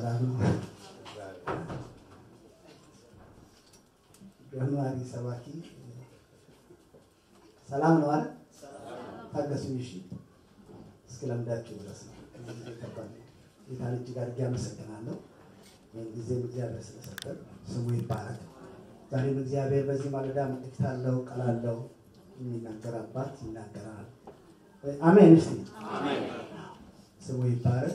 ሰላም ነው። ጃንዋሪ ሰባኪ ሰላም ነው አለ ታገሱኝ። እሺ እስክለምዳችሁ ድረስ ነው። ጌታን እጅግ አድርጌ አመሰግናለሁ። ይህን ጊዜም እግዚአብሔር ስለሰጠን ስሙ ይባረክ። ዛሬም እግዚአብሔር በዚህ ማለዳ መልእክት አለው፣ ቃል አለው። የሚናገር አባት ይናገራል። አሜን። እስቲ ስሙ ይባረክ።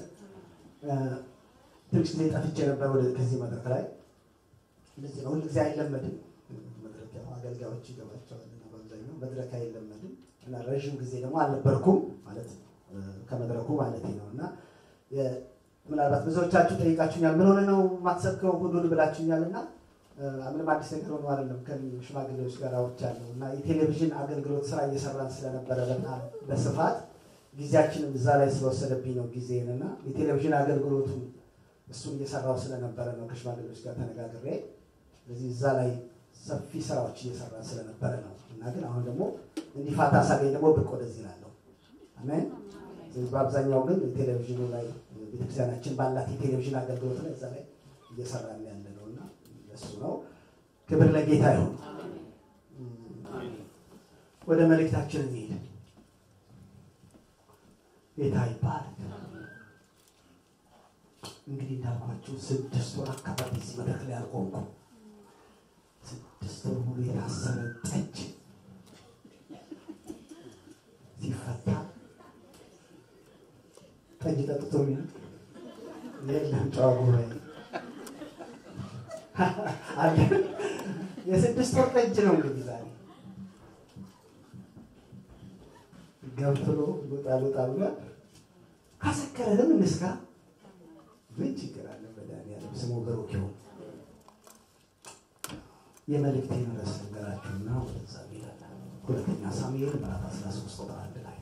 ትንሽ ጊዜ ጠፍቼ ነበር ወደ ከዚህ መድረክ ላይ እንደዚህ ነው። ሁልጊዜ አይለመድም መድረክ ያው አገልጋዮች ይገባቸዋል እና በአብዛኛው መድረክ አይለመድም እና ረዥም ጊዜ ደግሞ አልነበርኩም ማለት ነው ከመድረኩ ማለት ነው እና ምናልባት ብዙዎቻችሁ ጠይቃችሁኛል። ምን ሆነ ነው የማትሰብከው ሁሉን ብላችሁኛል እና ምንም አዲስ ነገር ሆኖ አይደለም። ከሽማግሌዎች ጋር አውርቻለሁ እና የቴሌቪዥን አገልግሎት ስራ እየሰራን ስለነበረ በጣም በስፋት ጊዜያችንም እዛ ላይ ስለወሰደብኝ ነው ጊዜን እና የቴሌቪዥን አገልግሎቱ እሱን እየሰራው ስለነበረ ነው ከሽማግሌዎች ጋር ተነጋግሬ ስለዚህ እዛ ላይ ሰፊ ስራዎች እየሰራ ስለነበረ ነው እና ግን አሁን ደግሞ እንዲህ ፋታ ሳገኝ ደግሞ ብቅ ወደዚህ እላለሁ። አሜን። በአብዛኛው ግን ቴሌቪዥኑ ላይ ቤተክርስቲያናችን ባላት የቴሌቪዥን አገልግሎት ላይ እዛ ላይ እየሰራን ያለ ነው እና እሱ ነው። ክብር ለጌታ ይሁን። ወደ መልእክታችን እንሄድ። ጌታ ይባረክ። እንግዲህ እንዳልኳችሁ ስድስት ወር አካባቢ እዚህ መድረክ ላይ አልቆምኩም። ስድስት ወር ሙሉ የታሰረ ጠጅ ሲፈታ ጠጅ ጠጥቶ የሚል የለም። ጨዋ ጉባኤ የስድስት ወር ጠጅ ነው እንግዲህ ዛሬ ገንፍሎ ሎጣ ሎጣ ብሏል። ካሰከረንም እንስካ። ምን ችግር አለ? መድኃኒዓለም ስሙ ብሩክ ይሁን። የመልእክቴን ርዕስ ልንገራችሁና ወደዛ እንሄዳለን። ሁለተኛ ሳሙኤል ምዕራፍ 13 ቁጥር አንድ ላይ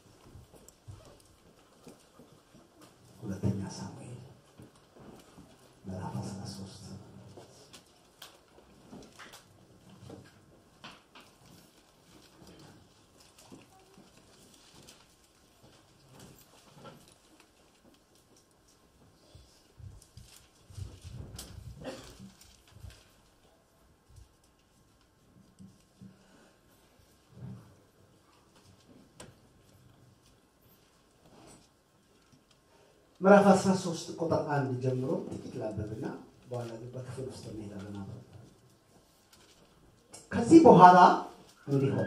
ሁለተኛ ሳሙኤል ምዕራፍ 13 ምዕራፍ 13 ቁጥር አንድ ጀምሮ ጥቂት ላንብብና በኋላ ግን በክፍል ውስጥ እንሄዳለን። አብረን ከዚህ በኋላ እንዲህ ሆነ፣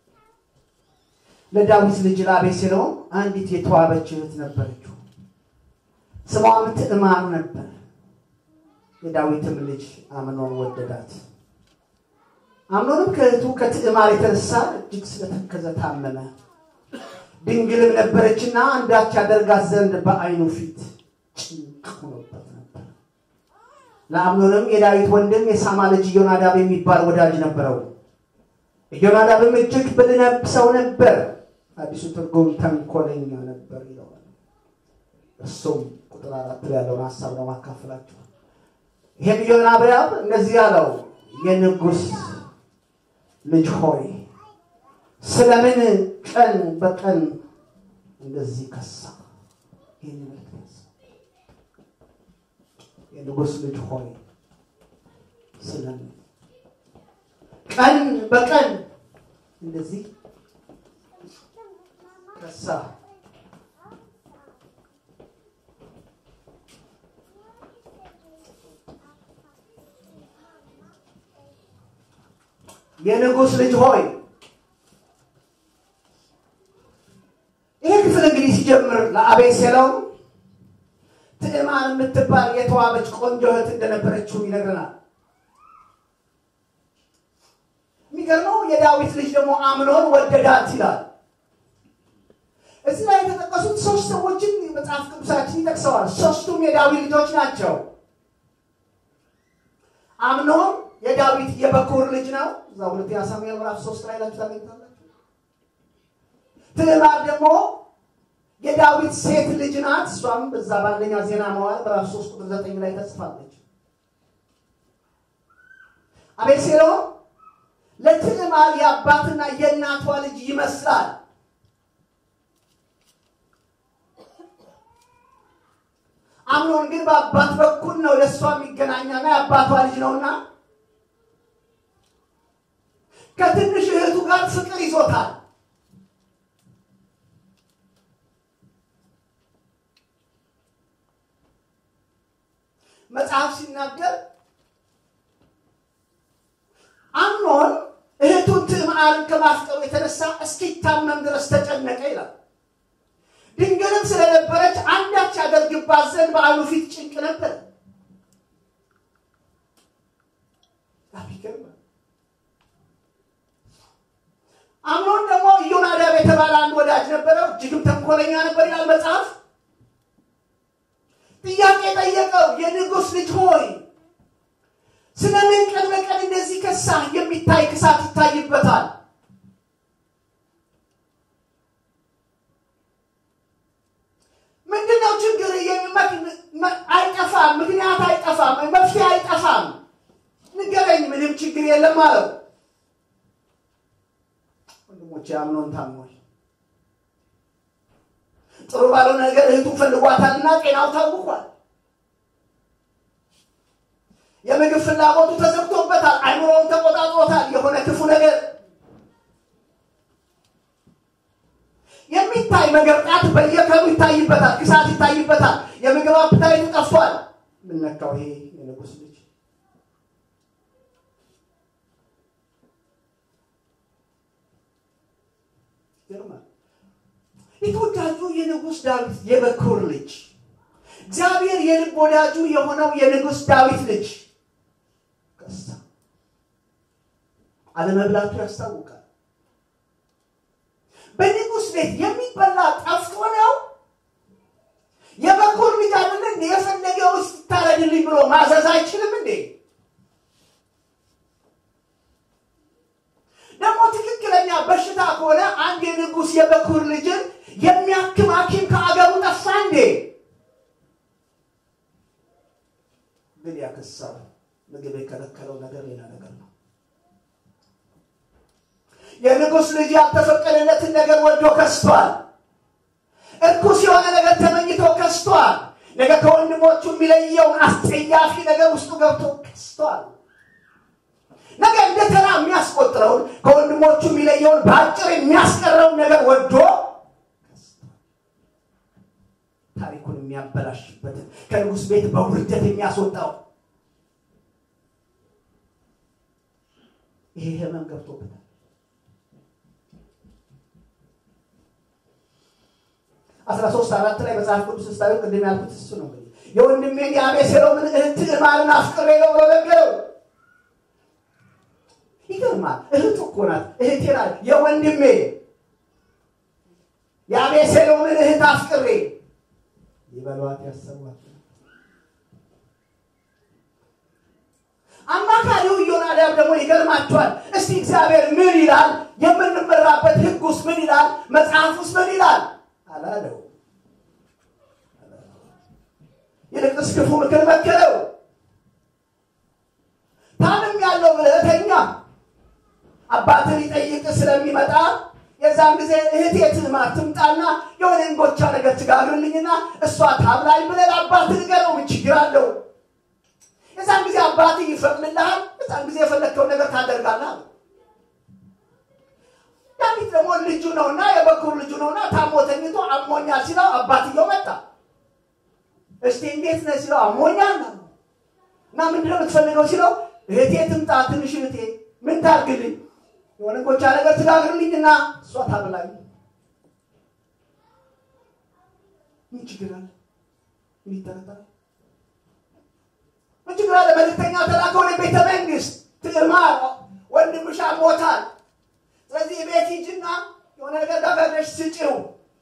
ለዳዊት ልጅ ለአቤሴሎም አንዲት የተዋበች እህት ነበረችው፣ ስሟም ትዕማር ነበር። የዳዊትም ልጅ አምኖን ወደዳት። አምኖንም ከእህቱ ከትዕማር የተነሳ እጅግ ስለተከዘ ታመመ። ድንግልም ነበረችና አንዳች ያደርጋት ዘንድ በዓይኑ ፊት ጭንቅ ሆኖበት ነበር። ለአምኖንም የዳዊት ወንድም የሳማ ልጅ ኢዮናዳብ የሚባል ወዳጅ ነበረው። ኢዮናዳብም እጅግ ብልህ ሰው ነበር፣ አዲሱ ትርጉም ተንኮለኛ ነበር ይለዋል። እሱም ቁጥር አራት ላይ ያለውን ሀሳብ ነው ማካፈላችሁ። ይሄም ኢዮናዳብ እንደዚህ ያለው የንጉሥ ልጅ ሆይ ስለምን ቀን በቀን እንደዚህ ከሳ? ይህን መልክት የንጉሥ ልጅ ሆይ ስለምን ቀን በቀን እንደዚህ ከሳ? የንጉሥ ልጅ ሆይ ይሄ ክፍል እንግዲህ ሲጀምር ለአቤሴሎም ትዕማር የምትባል የተዋበች ቆንጆ እህት እንደነበረችው ይነግረናል። የሚገርመው የዳዊት ልጅ ደግሞ አምኖን ወደዳት ይላል። እዚህ ላይ የተጠቀሱት ሶስት ሰዎችን መጽሐፍ ቅዱሳችን ይጠቅሰዋል። ሶስቱም የዳዊት ልጆች ናቸው። አምኖን የዳዊት የበኩር ልጅ ነው። እዛ ሁለተኛ ሳሙኤል ምዕራፍ ሶስት ላይ ላችሁ ታገኝታላችሁ። ትዕማር ደግሞ የዳዊት ሴት ልጅ ናት። እሷም በዛ በአንደኛ ዜና መዋዕል ምዕራፍ ሶስት ቁጥር ዘጠኝ ላይ ተጽፋለች። አቤሴሎም ለትዕማር የአባትና የእናቷ ልጅ ይመስላል። አምኖን ግን በአባት በኩል ነው ለእሷ የሚገናኛና የአባቷ ልጅ ነውና ከትንሽ እህቱ ጋር ፍቅር ይዞታል። መጽሐፍ ሲናገር አምኖን እህቱን ትዕማርን ከማፍቀሩ የተነሳ እስኪታመም ድረስ ተጨነቀ ይላል። ድንግልም ስለነበረች አንዳች ያደርግባት ዘንድ በዓሉ ፊት ጭንቅ ነበር። ይገርማል። አምኖን ደግሞ ኢዮናዳብ የተባለ አንድ ወዳጅ ነበረው፣ እጅግም ተንኮለኛ ነበር ይላል መጽሐፍ። ጥያቄ ጠየቀው፣ የንጉሥ ልጅ ሆይ ስለምን ቀን በቀን እንደዚህ ከሳ የሚታይ ክሳት ይታይበታል? ምንድነው ችግር? አይጠፋም፣ ምክንያት አይጠፋም፣ መፍትሄ አይጠፋም። ንገረኝ፣ ምንም ችግር የለም አለው። ወንድሞቼ አምኖን ታሟል። ጥሩ ባልሆነ ነገር እህቱን ፈልጓታልና ጤናው ታውቋል። የምግብ ፍላጎቱ ተዘግቶበታል። አይምሮውን ተቆጣጥሮታል። የሆነ ክፉ ነገር የሚታይ መገርጣት በየቀኑ ይታይበታል። ክሳት ይታይበታል። የምግብ አፕታይቱ ጠፍቷል። ምነካው ይሄ የንጉሥ ልጅ ይገርማል። የተወዳጁ የንጉሥ ዳዊት የበኩር ልጅ እግዚአብሔር የልብ ወዳጁ የሆነው የንጉሥ ዳዊት ልጅ ከሳ አለመብላቱ ያስታውቃል። በንጉሥ ቤት የሚበላ ጠፍቶ ነው። የበኩር ልጅ አይደለ እንዴ? የፈለገው ውስጥ ይታረድልኝ ብሎ ማዘዝ አይችልም እንዴ? ደግሞ ትክክለኛ በሽታ ከሆነ አንድ የንጉሥ የበኩር ልጅን የሚያክም ሐኪም ከአገሩ ጠፋ እንዴ? ግን ያከሳው ምግብ የከለከለው ነገር ሌላ ነገር ነው። የንጉሥ ልጅ ያልተፈቀደለትን ነገር ወዶ ከስቷል። እርኩስ የሆነ ነገር ተመኝቶ ከስቷል። ነገ ከወንድሞቹ የሚለየውን አስጸያፊ ነገር ውስጡ ገብቶ ከስቷል። ነገ እንደ ተራ የሚያስቆጥረውን ከወንድሞቹ የሚለየውን በአጭር የሚያስቀረውን ነገር ወዶ ታሪኩን የሚያበላሽበትን ከንጉሥ ቤት በውርደት የሚያስወጣው ይሄ ህመም ገብቶበታል። አስራ ሶስት አራት ላይ መጽሐፍ ቅዱስ ስታዩ ቅድም ያልኩት እሱ ነው። እንግዲህ የወንድሜን የአቤሴሎምን እህት ትዕማርን አፍቅሬ ነው ብሎ ነገረው። ይገርማል። እህቱ እኮ ናት፣ እህቴ ናት። የወንድሜ የአቤሴሎምን እህት አፍቅሬ ይበሏት ያሰቧት። አማካሪው ኢዮናዳብ ደግሞ ይገርማቸዋል። እስቲ እግዚአብሔር ምን ይላል? የምንመራበት ሕግ ውስጥ ምን ይላል? መጽሐፍ ውስጥ ምን ይላል አላለው። ይልቅስ ክፉ ምክር መከረው። ታምም ያለው ብለህ ተኛ። አባትን ሊጠይቅ ስለሚመጣ የዛን ጊዜ እህቴ ትዕማር ትምጣና የሆነ እንጎቻ ነገር ትጋግርልኝና እሷ ታብላኝ ብለህ ለአባትህ ንገረው። ምን ችግር አለው? የዛን ጊዜ አባትህ ይፈቅድልሃል። የዛን ጊዜ የፈለግከውን ነገር ታደርጋለህ። ዳዊት ደግሞ ልጁ ነውና የበኩር ልጁ ነውና ታሞ ተኝቶ አሞኛል ሲለው አባትየው መጣ። እስቲ እንዴት ነህ ሲለው አሞኛል ነው እና ምንድነው የምትፈልገው ሲለው እህቴ ትምጣ፣ ትንሽ እህቴ ምን ታርግልኝ? የሆነ ጎቻ ነገር ትጋግርልኝና እሷ ታብላኝ። ምን ችግር አለ? ምን ይጠረጠራል? ምን ችግር አለ? መልእክተኛ ተላከ ወደ ቤተ መንግስት። ትዕማር ወንድምሽ ሞታል። ስለዚህ ቤት ሂጂና የሆነ ነገር ጋጋለሽ ስጪው።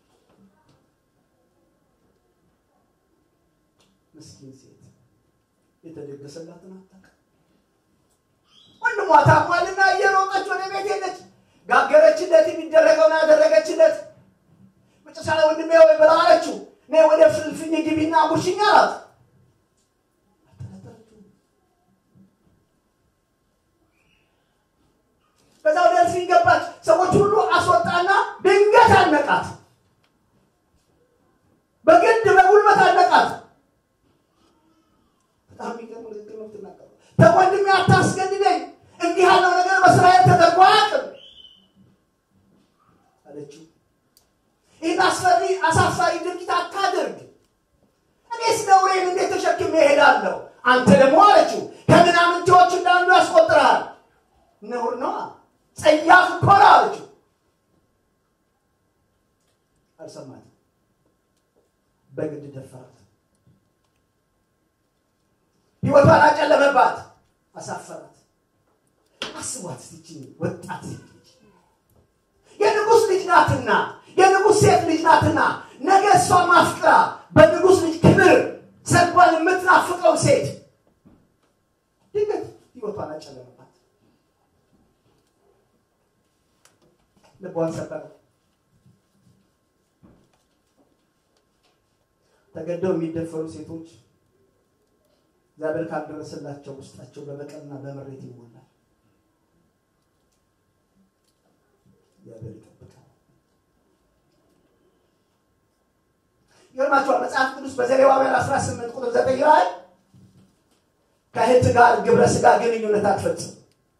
ምስኪን ሴት የተደገሰላትን አታውቅም። ወንድሟ ታሟልና እየሮጠች ወደ ቤት ሄደች። ጋገረችለት፣ የሚደረገውን አደረገችለት። መጨረሻ ላይ ወንድሜ ወይ ብላ አለችው፣ እኔ ወደ ፍልፍኝ ግቢና ጉርሽኝ አላት። ከዛ ወደ እልፍኝ ገባች። ሰዎች ሁሉ አስወጣና ድንገት አነቃት። በግድ በጉልበት አነቃት። የሚገርም ንግግር ነው የምትናገረው። ተወንድሜ አታስገድደኝ፣ እንዲህ ያለው ነገር በእስራኤል ተደርጎ አያውቅም አለችው። ይህን አስፈሪ አሳፋሪ ድርጊት አታድርግ። እኔስ ነውሬን እንዴት ተሸክሜ እሄዳለሁ? አንተ ደግሞ አለችው ከምናምንቴዎች እንዳንዱ ያስቆጥርሃል። ነውር ነዋ፣ ጸያፍ እኮ ነው አለችው። አልሰማትም። በግድ ደፈራት። ህይወቷን አጨለመባት፣ አሳፈራት። አስቧት ስቺ ወጣት ሴት ልጅ የንጉሥ ልጅ ናትና የንጉሥ ሴት ልጅ ናትና ነገ እሷ ማፍቅራ በንጉሥ ልጅ ክብር ሰርጓን የምትናፍቀው ሴት ድንገት ህይወቷን አጨለመባት፣ ልቧን ሰበረ። ተገደው የሚደፈሩ ሴቶች እግዚአብሔር ካልደረሰላቸው ውስጣቸው በበቀልና በምሬት ይሞላል። እግዚአብሔር ይጠብቃል። ይገርማችኋል። መጽሐፍ ቅዱስ በዘሌዋውያን 18 ቁጥር 9 ላይ ከእህት ጋር ግብረ ስጋ ግንኙነት አትፈጽም፣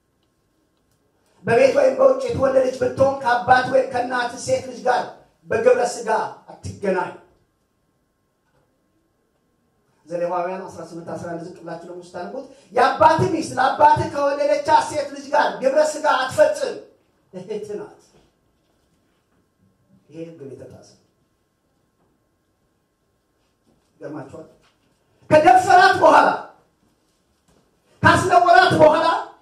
በቤት ወይም በውጭ የተወለደች ብትሆን ከአባት ወይም ከእናት ሴት ልጅ ጋር በግብረ ስጋ አትገናኝ። ዘሌዋውያን 18 11 ዝቅ ብላችሁ ደግሞ ስታነቡት የአባት ሚስት ለአባት ከወለደቻ ሴት ልጅ ጋር ግብረ ስጋ አትፈጽም፣ እህት ናት። ይሄ ግን የተጣሰ ገርማችኋል። ከደፈራት በኋላ ካስነወራት በኋላ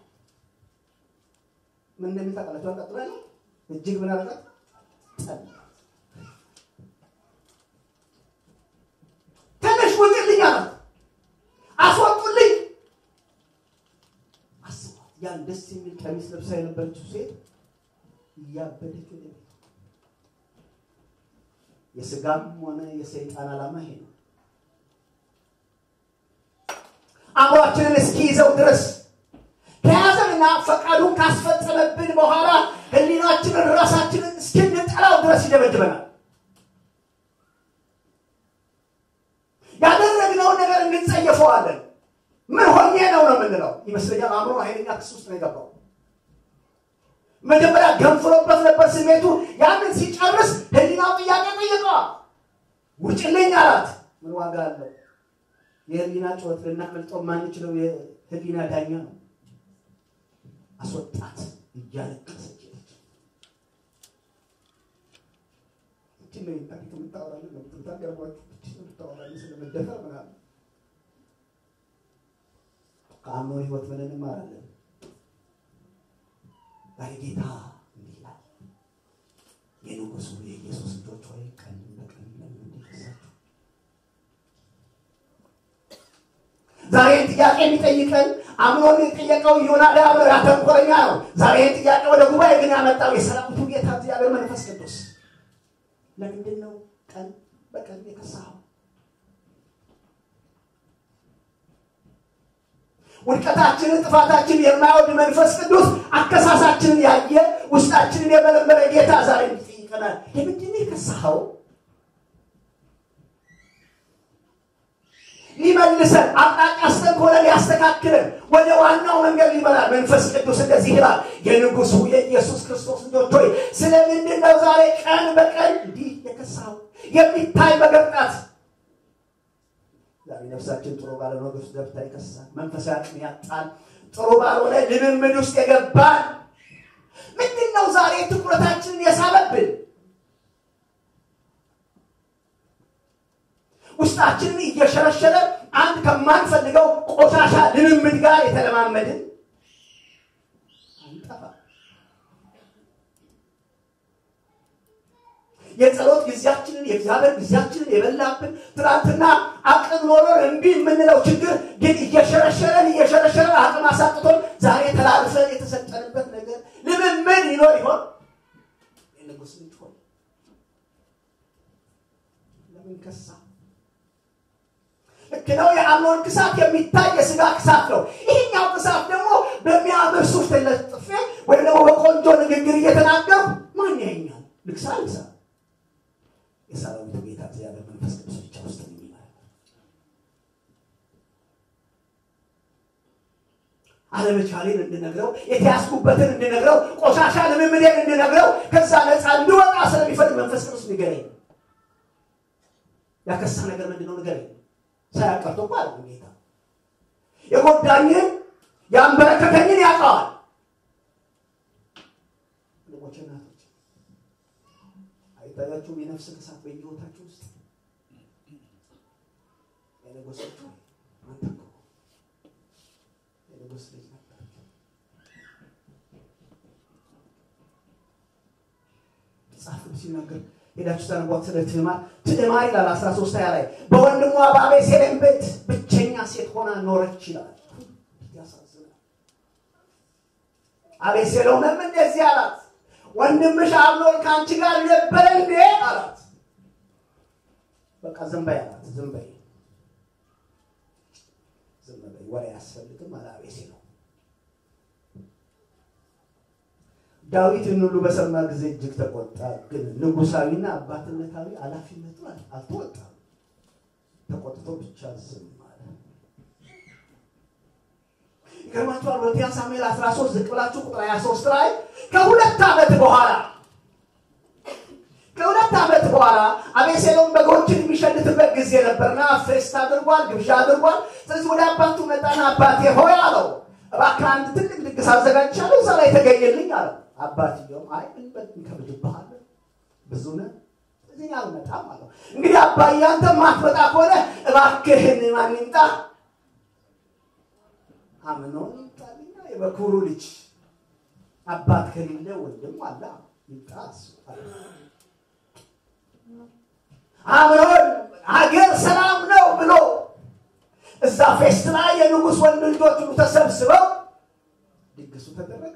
ምን እንደሚታቀላቸው ቀጥሎ ያለው እጅግ ምን አረጋት ጠላት። ትንሽ ውጭልኝ አላት። አስወጡልኝ። አስቧት፣ ያን ደስ የሚል ቀሚስ ለብሳ የነበረችው ሴት እያበደች ወደ ቤት የስጋም ሆነ የሰይጣን ዓላማ ይሄ ነው። አእምሯችንን እስኪይዘው ድረስ ከያዘንና ፈቃዱን ካስፈጸመብን በኋላ ሕሊናችንን ራሳችንን እስክንጠላው ድረስ ይደበድበናል። ያደረግነውን ነገር እንጸየፈዋለን። ምን ሆኜ ነው ነው የምንለው ይመስለኛል። አእምሮ ኃይለኛ ክስ ውስጥ ነው የገባው። መጀመሪያ ገንፍሎበት ነበር ስሜቱ። ያንን ሲጨርስ ሕሊናው ጥያቄ ጠይቀዋል። ውጭልኝ አላት። ምን ዋጋ አለው? የህሊና ጩኸት ልናመልጠው ማንችለው የህሊና ዳኛ ነው። አስወጣት እያለቀሰች ሄደች። እችን ነው ታሪክ የምታወራለን ለምትታገርባችሁ የምታወራለን ስለመደፈር ምናምን ከአምኖ ህይወት ምን እንማራለን? ዛሬ ጌታ እንዲህ ይላል፣ የንጉሱ የኢየሱስ ልጆች ሆይ ቀን በቀን ለምን እንዲከሳችሁ ዛሬ ጥያቄ የሚጠይቀን አምኖን የጠየቀው ዮናዳብ ያተንኮረኛ ነው። ዛሬ ጥያቄ ወደ ጉባኤ ግን ያመጣው የሰራዊቱ ጌታ እግዚአብሔር መንፈስ ቅዱስ ለምንድን ነው ቀን በቀን የከሳኸው? ውድቀታችንን ጥፋታችንን የማይወድ መንፈስ ቅዱስ አከሳሳችንን ያየ ውስጣችንን የመረመረ ጌታ ዛሬ ይጠይቀናል። ለምንድን ነው የከሳኸው? ሊመልሰን አቅጣጫ አስተንኮለ ሊያስተካክለን ወደ ዋናው መንገድ ሊመራል መንፈስ ቅዱስ እንደዚህ ይላል። የንጉሱ የኢየሱስ ክርስቶስ ልጆች ሆይ ስለምንድን ነው ዛሬ ቀን በቀን እንዲህ የከሳው የሚታይ መገርጣት? ዛሬ ነፍሳችን ጥሩ ባልሆነ ነገር ውስጥ ገብታ ይከሳል። መንፈሳዊ አቅም ያጣል። ጥሩ ባልሆነ ልምምድ ውስጥ የገባል። ምንድን ነው ዛሬ ትኩረታችንን የሳበብን? ውስጣችንን እየሸረሸረ አንድ ከማንፈልገው ቆሻሻ ልምምድ ጋር የተለማመድን አንጠፋ። የጸሎት ጊዜያችንን የእግዚአብሔር ጊዜያችንን የበላብን ትናንትና አቅም ኖሮን እምቢ የምንለው ችግር ግን እየሸረሸረን እየሸረሸረን አቅም አሳጥቶን ዛሬ ተላልፈን የተሰጠንበት ነገር ልምምድ ይኖር ይሆን? የንጉሥ ልጅ ሆይ ለምን ከሳ? ልክ ነው። የአምኖን ክሳት የሚታይ የስጋ ክሳት ነው። ይህኛው ክሳት ደግሞ በሚያምር ሱፍ ተለጥፌ ወይም ደግሞ በቆንጆ ንግግር እየተናገሩ ማን ያኛል? ልክሳ ልክሳ የሰራዊቱ ጌታ እግዚአብሔር መንፈስ ቅዱስ ብቻ ውስጥ የሚመራ አለመቻሌን እንድነግረው፣ የተያዝኩበትን እንድነግረው፣ ቆሻሻ ልምምዴን እንድነግረው፣ ከዛ ነፃ እንድወጣ ስለሚፈልግ መንፈስ ቅዱስ ንገረኝ። ያከሳ ነገር ምንድን ነው ንገረኝ። ሳያቀርቶ እኮ አለ ጌታ የጎዳኝን ያንበረከከኝን ያውቀዋል። ወንድሞቼ እናቶች አይታያችሁም? የነፍስ እሳት በየህይወታችሁ ውስጥ የነጎሰች አንተ እኮ የንጉስ ልጅ ነበር። መጽሐፍ ቅዱስ ሲናገር ሄዳችሁ ታነቧት ስለ ትዕማር ትዕማር ይላል አስራ ሶስት ሀያ ላይ በወንድሟ በአቤሴሎም ቤት ብቸኛ ሴት ሆና ኖረች ይላል። ያሳዝናል። አቤሴሎምም እንደዚህ አላት፣ ወንድምሽ አምኖን ከአንቺ ጋር ነበረ እንዴ አላት። በቃ ዝም በይ አላት። ዝም በይ ዝም በይ ወሬ አያስፈልግም አለ አቤሴሎም። ዳዊት ይህን ሁሉ በሰማ ጊዜ እጅግ ተቆጣ። ግን ንጉሳዊና አባትነታዊ ኃላፊነቱ አልተወጣም። ተቆጥቶ ብቻ ዝም አለ። ይገርማችኋል። ሁለተኛ ሳሙኤል 13 ዝቅ ብላችሁ ቁጥር 23 ላይ ከሁለት ዓመት በኋላ ከሁለት ዓመት በኋላ አቤሴሎም በጎችን የሚሸልትበት ጊዜ ነበርና ፌስት አድርጓል፣ ግብዣ አድርጓል። ስለዚህ ወደ አባቱ መጣና አባቴ ሆይ አለው፣ እባክህ አንድ ትልቅ ድግስ አዘጋጅቻለሁ፣ እዛ ላይ ተገኘልኝ አለው። አባትየውም አይ እንከብድብሃለን፣ ብዙ ነህ፣ ስለዚህ አልመጣም አለው። እንግዲህ አባዬ አንተ ማትመጣ ከሆነ እባክህን ማን ይምጣ? አምኖን ይምጣልኛ፣ የበኩሩ ልጅ አባት ከሌለ ወንድም አለ ይምጣ እሱ አምኖን ሀገር ሰላም ነው ብሎ እዛ ፌስት ላይ የንጉሥ ወንድ ልጆች ሁሉ ተሰብስበው ድግሱ ተደረገ።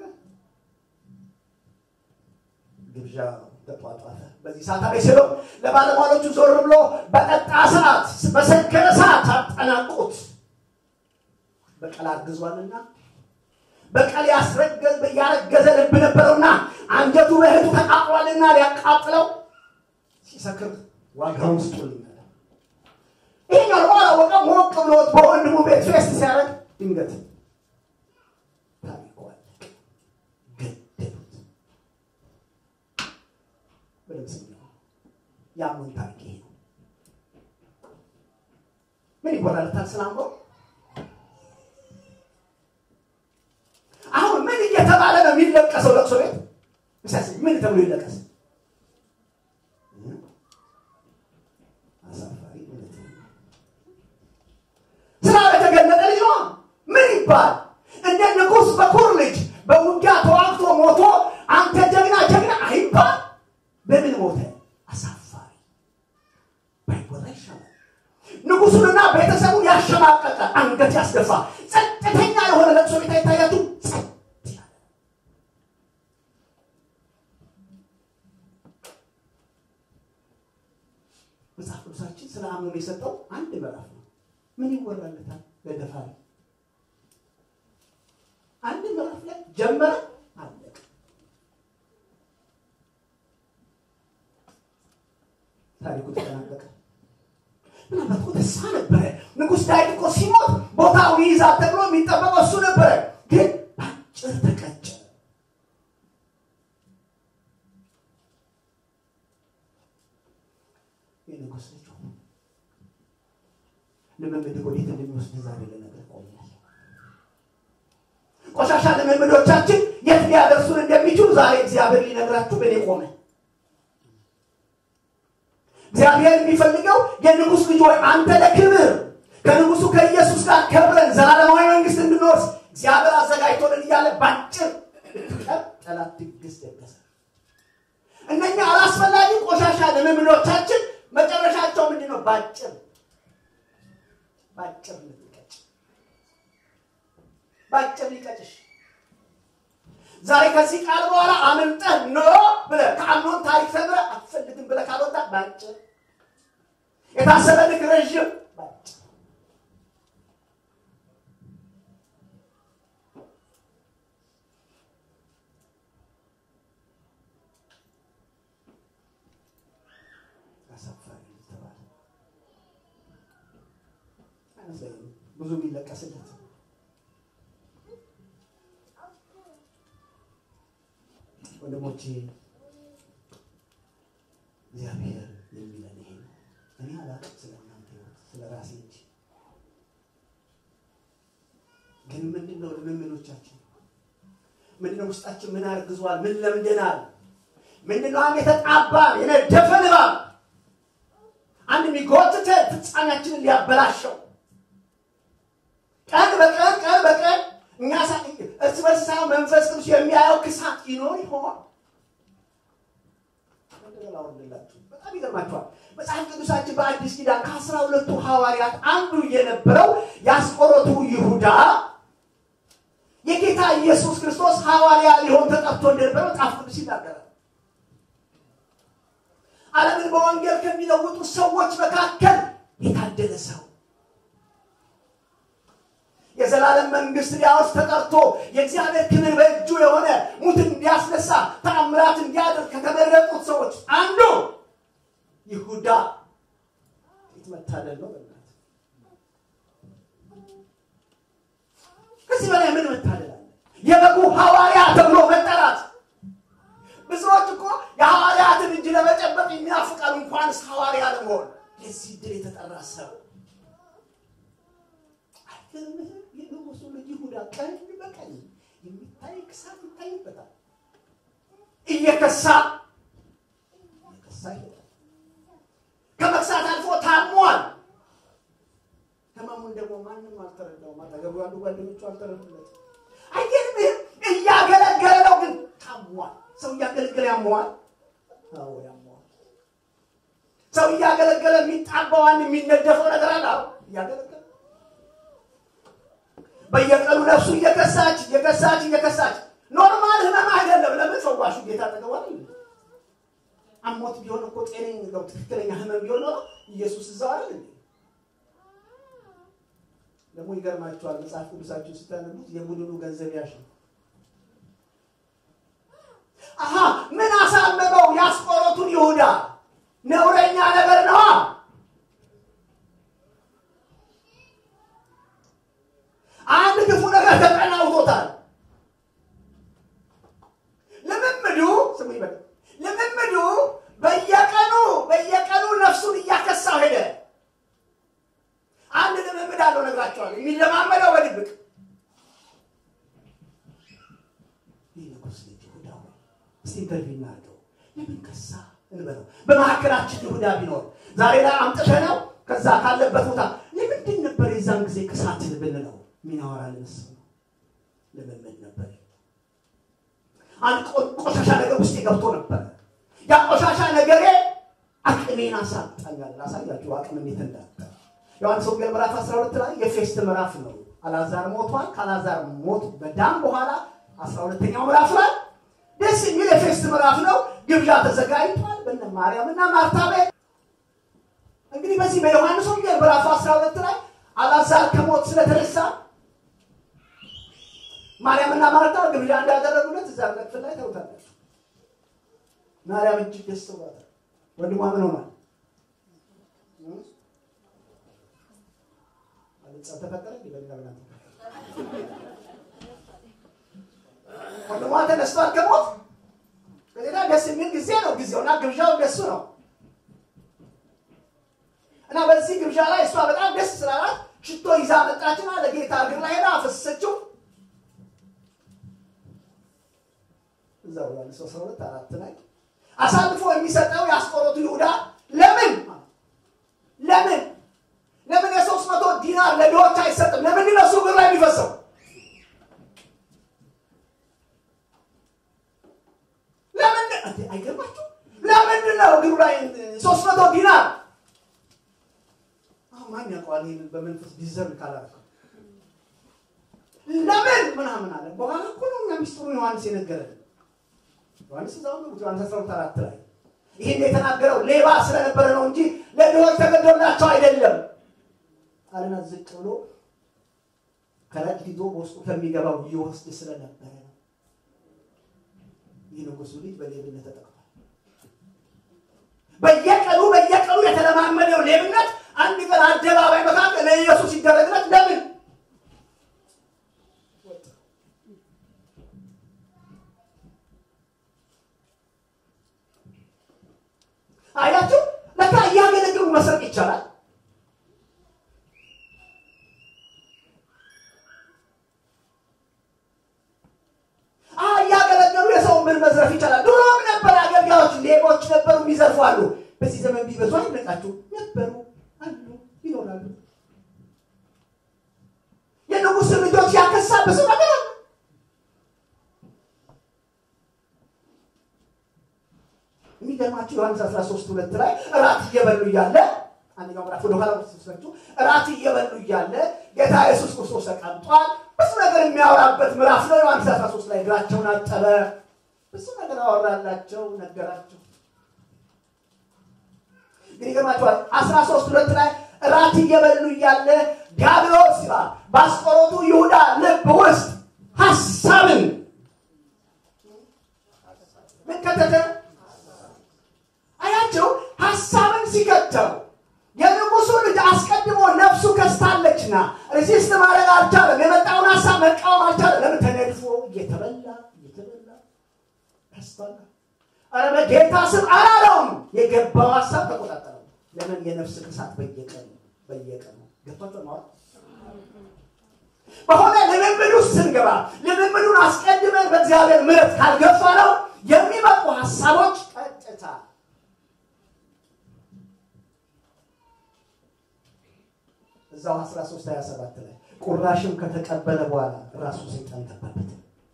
ግብዣ ተጧጧፈ። በዚህ ሰዓት አቤሴሎም ለባለሟሎቹ ዞር ብሎ በጠጣ ሰዓት፣ በሰከረ ሰዓት አጠናቁት። በቀል አርግዟልና በቀል ያረገዘ ልብ ነበረውና አንጀቱ በእህቱ ተቃጥሏልና ሊያቃጥለው ሲሰክር ዋጋውን ስጡልኝ አለ። ይህኛው ደግሞ አላወቀም። ሞቅ ብሎት በወንድሙ ቤት ፌስት ሲያደርግ ድንገት ታሪኩ አለቀ። ገደሉት። በድምፅኛው የአሞን ታሪክ ይሄ ነው። ምን ይጎላልታል? ስላምሮ አሁን ምን እየተባለ ነው የሚለቀሰው? ለቅሶ ቤት ምን ተብሎ ይለቀስ? ስራ የተገለጠ ልጅ ነው። ምን ይባል? እንደ ንጉሥ በኩር ልጅ በውጊያ ተዋግቶ ሞቶ አንተ ጀግና ጀግና አይባል። በምን ሞተ? አሳፋሪ ባይወራ ይሻላል። ንጉሱንና ቤተሰቡን ያሸማቀቀ አንገት ያስደፋ ጸጥተኛ የሆነ ለቅሶ ቤት አይታያችሁ? ጸጥ ያለ መጽሐፍ ቅዱሳችን ስለ አምኖን የሰጠው አንድ ምዕራፍ ነው። ምን ይወራለታል? ለደፋሪ አንድ ምዕራፍ ላይ ጀመረ፣ አለቀ። ታሪኩ ተጠናቀቀ። ምናልባት እኮ ተስፋ ነበረ። ንጉሥ ዳዊት እኮ ሲሞት ቦታው ይይዛል ተብሎ የሚጠበቀው እሱ ነበረ፣ ግን በአጭር ተቀጨ። የንጉሥ ልጅ ልምምድ ወዴት እንደሚወስድ ዛሬ ልነግርህ ቆሜያለሁ። ቆሻሻ ልምምዶቻችን የት ሊያደርሱን እንደሚችሉ ዛሬ እግዚአብሔር ሊነግራችሁ በእኔ ቆመ። እግዚአብሔር የሚፈልገው የንጉሥ ልጅ ወይ አንተ ለክብር ከንጉሱ ከኢየሱስ ጋር ከብረን ዘላለማዊ መንግስት እንድንወርስ እግዚአብሔር አዘጋጅቶልን እያለ ባጭር ጠላት ድግስ ደገሰ። እነኛ አላስፈላጊ ቆሻሻ ልምምዶቻችን መጨረሻቸው ምንድን ነው? ባጭር ባጭር ልትቀጭ ባጭር ሊቀጭሽ ዛሬ ከዚህ ቃል በኋላ አምልጠህ ኖ ብለህ ከአምኖን ታሪክ ተምረህ አትፈልግም ብለህ ካልወጣ ባጭር የታሰበልህ ረዥም ባጭር አሳፋሪ ተባለ። አይመስለኝም ብዙ የሚለቀስለት ወንድሞቼ እግዚአብሔር የሚለን ይሄ ነው። እኔ አላውቅም ስለ እናንተ ህይወት ስለ ራሴ እንጂ። ግን ምንድን ነው ልምምዶቻችን? ምንድን ነው ውስጣችን? ምን አርግዟል? ምን ለምደናል? ምንድን ነው አንድ የተጣባ የነደፈ ንባብ አንድ የሚጎትተ ፍጻሜያችንን ሊያበላሸው ቀን በቀን ቀን በቀን እኛ እርስ በርስ ሳይሆን መንፈስ ቅዱስ የሚያየው ክሳት ይኖር ይሆን? ላወርድላችሁ በጣም ይገርማችኋል። መጽሐፍ ቅዱሳችን በአዲስ ኪዳን ከአስራ ሁለቱ ሐዋርያት አንዱ የነበረው የአስቆሮቱ ይሁዳ የጌታ ኢየሱስ ክርስቶስ ሐዋርያ ሊሆን ተጠርቶ እንደነበረ መጽሐፍ ቅዱስ ይናገራል። ዓለምን በወንጌል ከሚለውጡ ሰዎች መካከል የታደለ ሰው የዘላለም መንግስት ሊያወርስ ተጠርቶ የእግዚአብሔር ክብር በእጁ የሆነ ሙትን እንዲያስነሳ ተአምራት እንዲያደርግ ከተመረጡት ሰዎች አንዱ ይሁዳ ት መታደል ነው። በእናትህ ከዚህ በላይ ምን መታደል አለ? የበጉ ሐዋርያ ተብሎ መጠራት። ብዙዎች እኮ የሐዋርያትን እጅ ለመጨበጥ የሚናፍቃሉ፣ እንኳንስ ሐዋርያ ለመሆን የዚህ ድል የተጠራ ሰው አይገርምህም? የንጉሱ ልጅ ይሁዳ ቀኝ በቀኝ የሚታይ ክሳት ይታይበታል። እየከሳ እየከሳ ይሄዳል። ከመክሳት አልፎ ታሟል። ህመሙን ደግሞ ማንም አልተረዳውም። አጠገቡ ያሉ ጓደኞቹ አልተረዱለት። አይገርምህም? እያገለገለ ነው፣ ግን ታሟል። ሰው እያገለገለ ያመዋል። አዎ ያመዋል። ሰው እያገለገለ የሚጣባው አንድ የሚነደፈው ነገር አለ። አዎ እያገለገለ በየቀኑ ነፍሱ እየከሳች እየከሳች እየከሳች ኖርማል ህመም አይደለም። ለምን ፈዋሹ ጌታ ጠገቧል። አሞት ቢሆን እኮ ጤነኝ ነው ትክክለኛ ህመም ቢሆን ኖሮ ኢየሱስ እዛው አይደል እንዴ? ደግሞ ይገርማቸዋል። መጽሐፍ ቅዱሳችሁ ስታነቡት የቡድኑ ገንዘብ ያሽ ነው። አሀ ምን አሳመመው? ያስቆሮቱን ይሁዳ ነውረኛ ነገር ነዋ። አንድ ክፉ ነገር ተጠናውቶታል። ልምምዱ ስሙ ይበል ልምምዱ በየቀኑ በየቀኑ ነፍሱን እያከሳው ሄደ። አንድ ልምምድ አለው ነግራቸዋል። የሚለማመደው በድብቅ ይህ ንጉሥ ልጅ ይሁዳ ሆይ እስቲ ኢንተርቪው እናድርገው። ለምን ከሳ እንበለው። በመካከላችን ይሁዳ ቢኖር ዛሬ ላይ አምጥተነው ከዛ ካለበት ቦታ ለምንድን ነበር የዛን ጊዜ ክሳት ብንለው ሚናወራ ልንስ ነው ልምምድ ነበር። አንድ ቆሻሻ ነገር ውስጥ ገብቶ ነበረ። ያ ቆሻሻ ነገሬ አቅሜን አሳጣኛል። ላሳያችሁ አቅም እንዴት እንዳጣ ዮሐንስ ወንጌል ምዕራፍ 12 ላይ የፌስት ምዕራፍ ነው። አልዓዛር ሞቷል። ከአልዓዛር ሞት በዳም በኋላ 12ኛው ምዕራፍ ላይ ደስ የሚል የፌስት ምዕራፍ ነው። ግብዣ ተዘጋጅቷል በነ ማርያም እና ማርታ ቤት። እንግዲህ በዚህ በዮሐንስ ወንጌል ምዕራፍ 12 ላይ አልዓዛር ከሞት ስለተነሳ ማርያምና ማርታ ግብዣ እንዳደረጉለት እዛ ክፍል ላይ ታውታላችሁ። ማርያም እጅግ ደስ ብሏታል። ወንድሟ ምን ሆኗል? ጸብ ተፈጠረ። በሌላ ብላ ወንድሟ ተነስቷል ከሞት በሌላ ደስ የሚል ጊዜ ነው ጊዜውና ግብዣው ደሱ ነው እና በዚህ ግብዣ ላይ እሷ በጣም ደስ ስላላት ሽቶ ይዛ መጣችና ለጌታ እግር ላይ ሄዳ አፈሰሰችው። እዛው ዮሐንስ አስራ ሁለት አራት ላይ አሳልፎ የሚሰጠው የአስቆሮቱ ይሁዳ ለምን ለምን ለምን የሶስት መቶ ዲናር ለድሆች አይሰጥም? ለምንድን ነው እሱ እግር ላይ የሚፈሰው? ለምንድን አይገርማችሁ? ለምንድን ነው እግሩ ላይ ሶስት መቶ ዲናር? አሁን ማን ያውቀዋል? ይህንን በመንፈስ ዲዘርን ካላረከው ለምን ምናምን አለ። በኋላ እኮ ነው እኛ ሚስጥሩን ዮሐንስ የነገረን። ዮሐንስ እዛው ነው ዮሐንስ አስራ ሁለት አራት ላይ ይህን የተናገረው ሌባ ስለነበረ ነው እንጂ ለድሆች ተገዶላቸው አይደለም አለና ዝቅ ብሎ ከረጢት ይዞ በውስጡ ከሚገባው ይወስድ ስለነበረ ነው። ይህ ንጉሱ ልጅ በሌብነት ተጠቅሟል። በየቀኑ በየቀኑ የተለማመደው ሌብነት አንድ ቀን አደባባይ መካከል ለኢየሱስ ሲደረግለት ለምን መዝረፍ ይቻላል። ድሮም ነበር አገልጋዮች ሌቦች ነበሩ፣ የሚዘርፉ አሉ። በዚህ ዘመን ቢበዙ አይነቃችሁ ነበሩ፣ አሉ፣ ይኖራሉ። የንጉሥ ልጆች ያከሳ ብዙ ነገር አለ። የሚገርማችሁ ዮሐንስ 13 ሁለት ላይ እራት እየበሉ እያለ አንደኛው ምዕራፍ ወደ ኋላ ወስዳችሁ እራት እየበሉ እያለ ጌታ ኢየሱስ ክርስቶስ ተቀምጧል። ብዙ ነገር የሚያወራበት ምዕራፍ ነው። ዮሐንስ 13 ላይ እግራቸውን አጠበ፣ ብዙ ነገር አወራላቸው፣ ነገራቸው። ግን ይገርማችኋል 13 ሁለት ላይ እራት እየበሉ እያለ ዲያብሎስ ይላል በአስቆሮቱ ይሁዳ ልብ ውስጥ ሀሳብን ምን ከተተ? አያቸው ሀሳብን ሲከተው የንጉሱ ልጅ አስቀድሞ ነፍሱ ከስታለችና ሪሲስት ማድረግ አልቻለም። የመጣውን ሀሳብ መቃወም አልቻለም። ለምን ተነድፎ እየተበላ እየተበላ ከስቷል። ኧረ በጌታ ስም አላለውም። የገባው ሀሳብ ተቆጣጠረው። ለምን የነፍስ ክሳት በየቀኑ በየቀኑ ገብቷቸው ማለት በሆነ ልምምድ ውስጥ ስንገባ ልምምዱን አስቀድመን በእግዚአብሔር ምሕረት ካልገፋ ነው የሚመጡ ሀሳቦች ቀጥታ እዛው 13 27 ላይ ቁራሽም ከተቀበለ በኋላ ራሱ ሰይጣን ገባበት።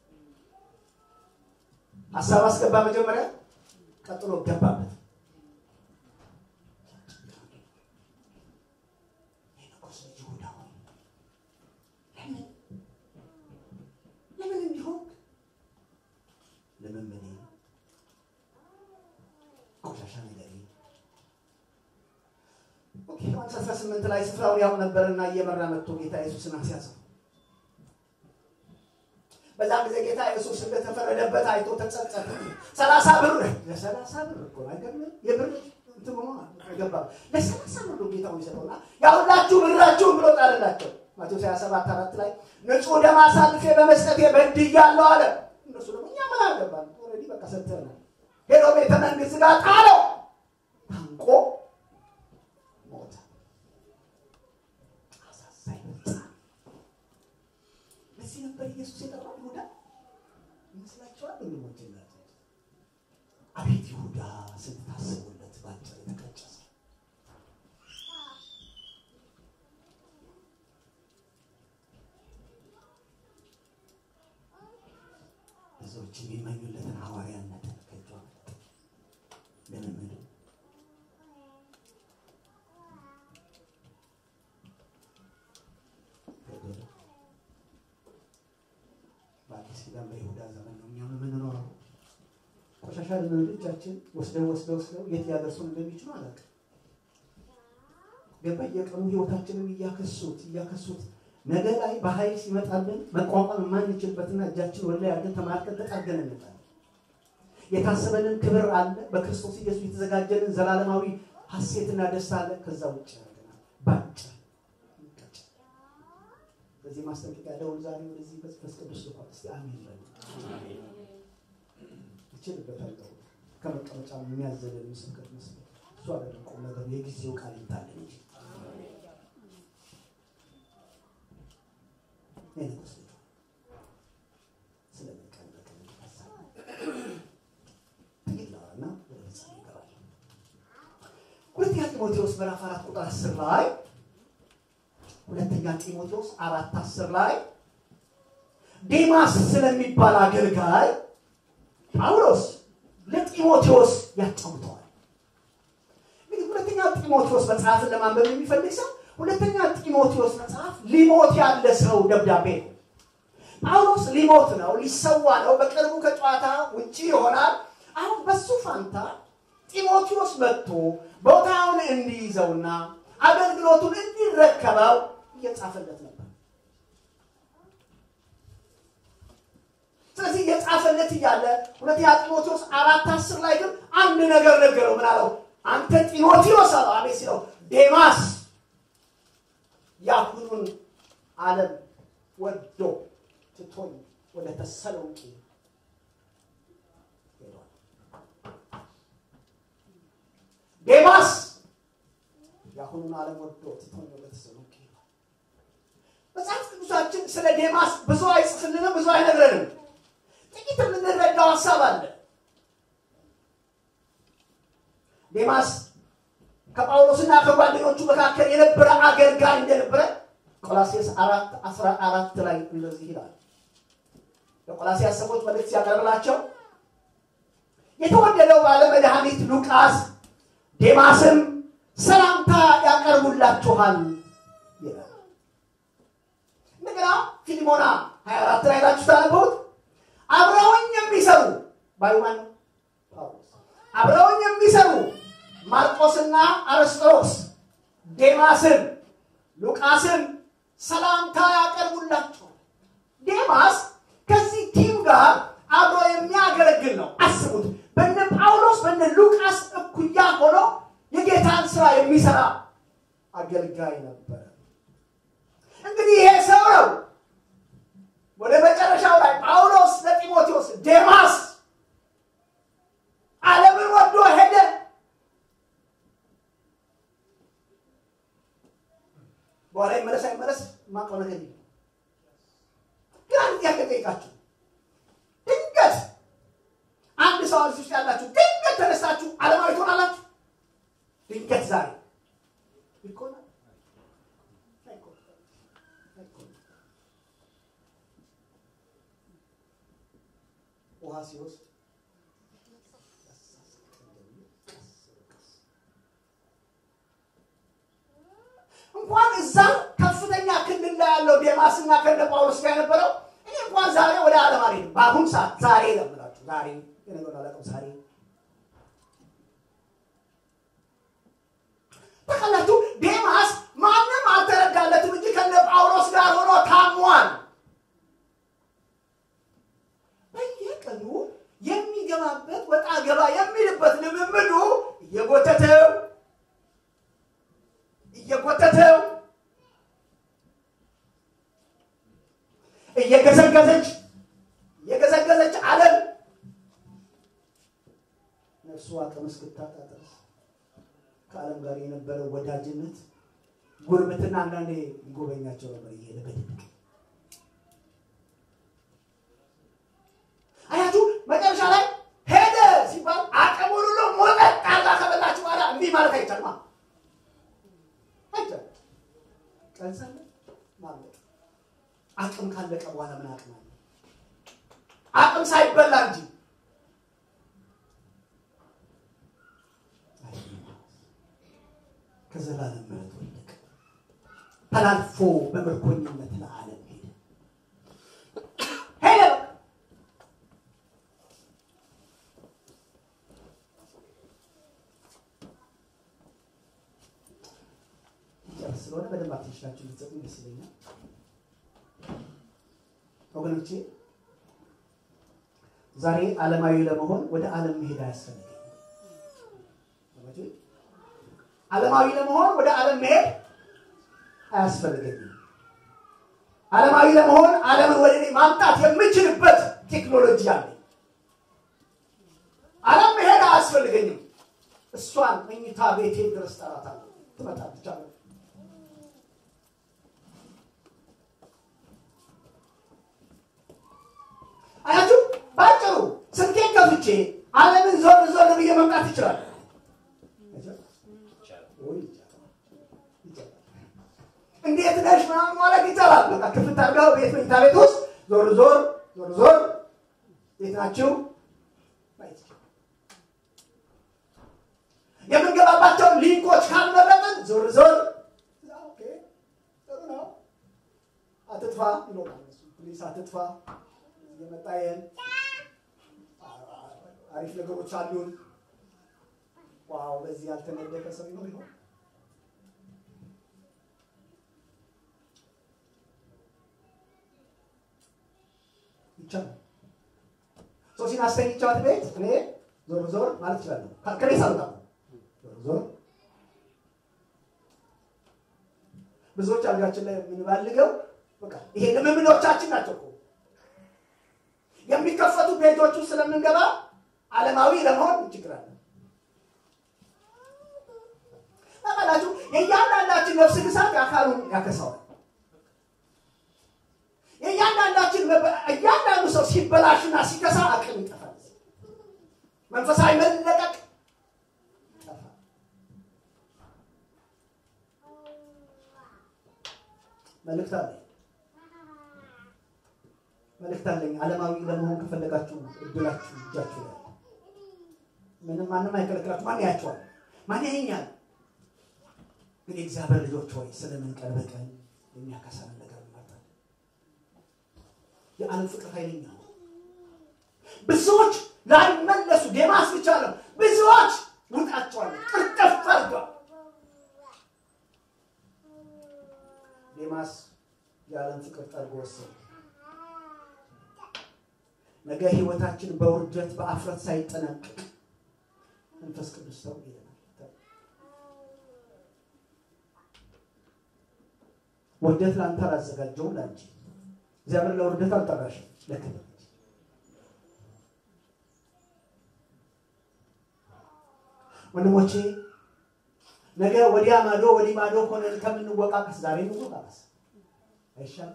ሀሳብ አስገባ መጀመሪያ፣ ቀጥሎ ገባበት። የንጉሥ ልጅ ይሁዳ ሆይ ለምን ለምን እንዲሆን ልምምዴ ቆሻሻ ነገር ዮሐንስ 18 ላይ ስፍራውን ያው ነበርና እየመራ መጥቶ ጌታ ኢየሱስን አስያዘው። በዛም ጊዜ ጌታ ኢየሱስ እንደተፈረደበት አይቶ ተጸጸተ። ሰላሳ ብር ለሰላሳ ብር እኮ አይገርምም? የብር እንትን ሆኖ አይገባም። ለሰላሳ ብር ነው ጌታው ይሰጠውና ያሁላችሁ ብራችሁን ብሎ ጣለላቸው። ማቴዎስ 27 አራት ላይ ንጹሕ ደም አሳልፌ በመስጠቴ በድያለሁ አለ። እነሱ ደግሞ እኛ ምን አገባን? ኦልሬዲ በቃ ሰጥተናል። ሄዶ ቤተ መንግስት ጋር ጣለው። ታንቆ ሞተ። አሳዛኝ ሕፃን። ለዚህ ነበር ኢየሱስ የጠራው ይሁዳ ይመስላችኋል? ወንድሞች እናቶች፣ አቤት ይሁዳ ስታስቡለት ባጭር የተቀጨ ሰው ብዙዎች የሚመኙለትን ሐዋርያነትን ከእጇ ልምምዱ ገደለ። በአዲስ ኪዳን በይሁዳ ዘመን ነው እኛም የምንኖረው። ቆሻሻ ልምምዶቻችን ወስደው ወስደው ወስደው የት ሊያደርሱን እንደሚችሉ አላውቅም። ግን በየቀኑ ህይወታችንን እያከሱት እያከሱት ነገ ላይ በኃይል ሲመጣልን መቋቋም የማንችልበትና እጃችን ወደ ላይ አድርገን ተማርከን ተጣርገን እንመጣለን። የታሰበልን ክብር አለ። በክርስቶስ ኢየሱስ የተዘጋጀልን ዘላለማዊ ሀሴትና ደስታ አለ። ከዛ ውጭ ያደርገናል። ባጭር ይቀጭ። በዚህ ማስጠንቀቂያ ደውል ዛሬ ወደዚህ መንፈስ ቅዱስ ልኳል። እስቲ አሜን በሉ። ይችልበታለሁ። ከመቀመጫ የሚያዘልን ምስክር መስሎ እሱ አይደለም ቁም ነገሩ። የጊዜው ቃል ይታለን እንጂ የንጉስ ልጅ ስለመቀን በቀን ይፈሳል። ጥቂት ላወራና ወደ ፍጻሜ ይገባል። ሁለተኛ ጢሞቴዎስ ምዕራፍ አራት ቁጥር አስር ላይ ሁለተኛ ጢሞቴዎስ አራት አስር ላይ ዴማስ ስለሚባል አገልጋይ ጳውሎስ ለጢሞቴዎስ ያጫውተዋል። እንግዲህ ሁለተኛ ጢሞቴዎስ መጽሐፍን ለማንበብ የሚፈልግ ሰው ሁለተኛ ጢሞቴዎስ መጽሐፍ ሊሞት ያለ ሰው ደብዳቤ ነው። ጳውሎስ ሊሞት ነው፣ ሊሰዋ ነው፣ በቅርቡ ከጨዋታ ውጪ ይሆናል። አሁን በሱ ፋንታ ጢሞቴዎስ መጥቶ ቦታውን እንዲይዘውና አገልግሎቱን እንዲረከበው እየጻፈለት ነበር። ስለዚህ እየጻፈለት እያለ ሁለተኛ ጢሞቴዎስ አራት አስር ላይ ግን አንድ ነገር ነገረው። ምን አለው? አንተ ጢሞቴዎስ አለው። አቤት ሲለው ዴማስ የአሁኑን ዓለም ወዶ ትቶኝ ወደ ተሰሎንቄ ሄዷል። ዴማስ የአሁኑን ዓለም ወዶ ትቶኝ ወደ ተሰሎንቄ ሄዷል። መጽሐፍ ቅዱሳችን ስለ ዴማስ ብዙ አይጽፍልንም፣ ብዙ አይነግረንም። ጥቂት የምንረዳው ሀሳብ አለ። ዴማስ ከጳውሎስና ከጓደኞቹ መካከል የነበረ አገልጋይ እንደነበረ ቆላሴስ አራት አስራ አራት ላይ እንደዚህ ይላል። ለቆላሲያስ ሰዎች መልእክት ሲያቀርብላቸው የተወደደው ባለ መድኃኒት ሉቃስ ዴማስም ሰላምታ ያቀርቡላችኋል ይላል። እንደገና ፊሊሞና 24 ላይ ላችሁ ታነበቡት አብረውኝ የሚሰሩ ባዩማን ነው ጳውሎስ አብረውኝ የሚሰሩ ማርቆስና አርስጦሮስ ዴማስን ሉቃስን ሰላምታ ያቀርቡላቸዋል። ዴማስ ከዚህ ቲም ጋር አብሮ የሚያገለግል ነው። አስቡት፣ በነ ጳውሎስ በነ ሉቃስ እኩያ ሆኖ የጌታን ስራ የሚሰራ አገልጋይ ነበረ። እንግዲህ ይሄ ሰው ነው ወደ መጨረሻው ላይ ጳውሎስ ለጢሞቴዎስ ዴማስ ዓለምን ወዶ ሄደ። በኋላ ይመለስ አይመለስ ማውቀው ነገር የለም። ግን አንድ ጥያቄ ጠይቃችሁ ድንገት አንድ ሰው እዚህ ውስጥ ያላችሁ ድንገት ተነሳችሁ ዓለማዊ ትሆናላችሁ? ድንገት ዛሬ ይኮናል ውሃ ሲወስድ እንኳን እዛ ከፍተኛ ክልል ላይ ያለው ዴማስና ከነ ጳውሎስ ጋር የነበረው እኔ እንኳን ዛሬ ወደ ዓለም አልሄድም። በአሁን ሰዓት ዛሬ ለምላችሁ ዛሬ የነገር አላውቅም። ዛሬ ታውቃላችሁ፣ ዴማስ ማንም አልተረዳለትም እንጂ ከነ ጳውሎስ ጋር ሆኖ ታሟል። በየቀኑ የሚገባበት ወጣ ገባ የሚልበት ልምምዱ እየጎተተው እየጎተተው እየገዘገዘች እየገዘገዘች ዓለም ነፍሱ አቅም እስክታጣ ድረስ ከዓለም ጋር የነበረው ወዳጅነት ጉርብትና አንዳንዴ ይጎበኛቸው ነበር እየሄደ በድብቅ አያችሁ መጨረሻ ላይ ሄደ ሲባል አቅሙን ሁሉ ሞጠጥ አርጋ ከበላችሁ በኋላ እንዲህ ማለት አይቻልማ አይቻልም ቀን ሳለ ማለቅ አቅም ካለቀ በኋላ ምን አቅም አለ አቅም ሳይበላ እንጂ ከዘላለም ምሕረት ወደቀ ተላልፎ በምርኮኝነት ለዓለም ሄደ ሄደ ጨርስ ስለሆነ በደንብ አትንሽላችሁ ልትሰጡኝ ደስ ይለኛል ወገኖቼ ዛሬ ዓለማዊ ለመሆን ወደ ዓለም መሄድ አያስፈልግም ዓለማዊ ለመሆን ወደ ዓለም መሄድ አያስፈልገኝም ዓለማዊ ለመሆን ዓለምን ወደ እኔ ማምጣት የምችልበት ቴክኖሎጂ አለ ዓለም መሄድ አያስፈልገኝም እሷን መኝታ ቤቴ ድረስ ጠራታለሁ ትመጣለች አለ አያችሁ ባጭሩ ስልኬን ከፍቼ ዓለምን ዞር ዞር ብዬ መምጣት ይችላል እንዴት ነሽ ምናምን ማለት ይቻላል በቃ ክፍት አድርገው ቤት መኝታ ቤት ውስጥ ዞር ዞር ዞር ዞር ቤት ናችሁ የምንገባባቸውን ሊንኮች ካልመረጥን ዞር ዞር ጥሩ ነው አትጥፋ ይኖራል ፕሊስ አትጥፋ የመጣየን አሪፍ ነገሮች አሉን ዋው በዚህ ያልተነደፈ ሰው ይኖር ይሆን ይቻላል ሶሲን አስተኝቻት ቤት እኔ ዞር ዞር ማለት ይችላለሁ ከኔ ሳልወጣ ዞር ዞር ብዙዎች አልጋችን ላይ የምንባልገው በቃ ይሄ ልምምዶቻችን ናቸው እኮ የሚከፈቱ ቤቶቹ ስለምንገባ ዓለማዊ ለመሆን ችግር አለ ታውቃላችሁ የእያንዳንዳችን ነፍስ ግሳት አካሉን ያከሳዋል የእያንዳንዳችን እያንዳንዱ ሰው ሲበላሽና ሲከሳ አቅም ይጠፋል መንፈሳዊ መለቀቅ ይጠፋል መልእክት አለኝ መልእክት አለኝ። ዓለማዊ ለመሆን ከፈለጋችሁ እድላችሁ እጃችሁ ላይ አለ። ምንም ማንም አይከለክላችሁ። ማን ያያችኋል? ማን ያየኛል? ግን የእግዚአብሔር ልጆች ሆይ ስለምን ቀን በቀን የሚያከሳንን ነገር እንመርጣለን? የዓለም ፍቅር ኃይለኛ ነው። ብዙዎች ላይመለሱ ዴማስ ብቻ ነው። ብዙዎች ውጣቸዋል፣ ቅርጥፍ አድርገዋል። ዴማስ የዓለም ፍቅር ጠርጎ ወሰደ። ነገ ህይወታችን በውርደት በአፍረት ሳይጠናቀቅ መንፈስ ቅዱስ ሰው ይለናል። ውርደት ለአንተ አላዘጋጀውም ለአንቺ። እግዚአብሔር ለውርደት አልጠራሽም፣ ለክብር ወንድሞቼ ነገ ወዲያ ማዶ ወዲህ ማዶ ሆነን ከምንወቃቀስ ዛሬ እንወቃቀስ አይሻልም?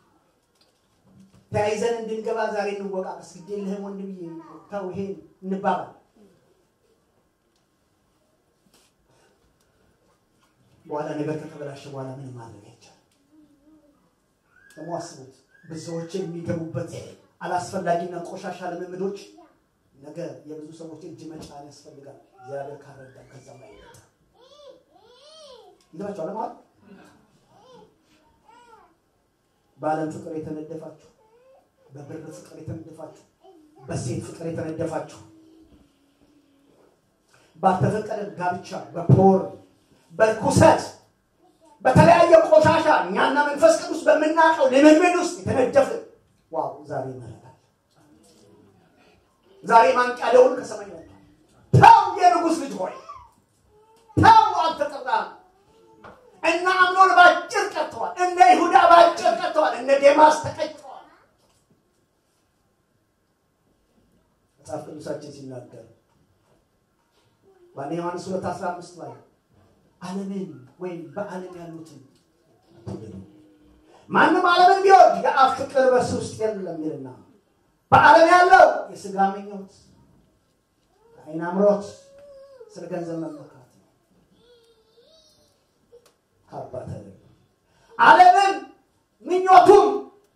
ተያይዘን እንድንገባ ዛሬ እንወቃቀስ። ግድ የለህም ወንድምዬ፣ ተው ይሄን እንባባል። በኋላ ነገር ከተበላሸ በኋላ ምንም ማድረግ አይቻልም። ደግሞ አስቡት፣ ብዙዎች የሚገቡበት አላስፈላጊና ቆሻሻ ልምምዶች ነገ የብዙ ሰዎች እጅ መጫን ያስፈልጋል። እግዚአብሔር ካረዳ ከዛም ላይ ይገባቸዋል ማለት በዓለም ፍቅር የተነደፋችሁ፣ በብር ፍቅር የተነደፋችሁ፣ በሴት ፍቅር የተነደፋችሁ፣ ባልተፈቀደ ጋብቻ፣ በፖር በርኩሰት፣ በተለያየ ቆሻሻ እኛና መንፈስ ቅዱስ በምናውቀው ልምምድ ውስጥ የተነደፍን ዋው ዛሬ ይመረታል። ዛሬ ማንቂያ ደውል ከሰማይ መጥቷል። ተው የንጉሥ ልጅ ሆይ ተው አልተጠራም። እነ አምኖን ባጭር ቀጥተዋል። እነ ይሁዳ ባጭር ቀጥተዋል። እነ ዴማስ ተቀጭተዋል። መጽሐፍ ቅዱሳችን ሲናገር በአንደኛ ዮሐንስ ሁለት አስራ አምስት ላይ ዓለምን ወይም በዓለም ያሉትን ማንም ዓለምን ቢወድ የአብ ፍቅር በእርሱ ውስጥ የለም ይልና በዓለም ያለው የሥጋ ምኞት፣ የዓይን አምሮት፣ ስለ ገንዘብ መመካት ነው። ከአባት ዓለምን ምኞቱም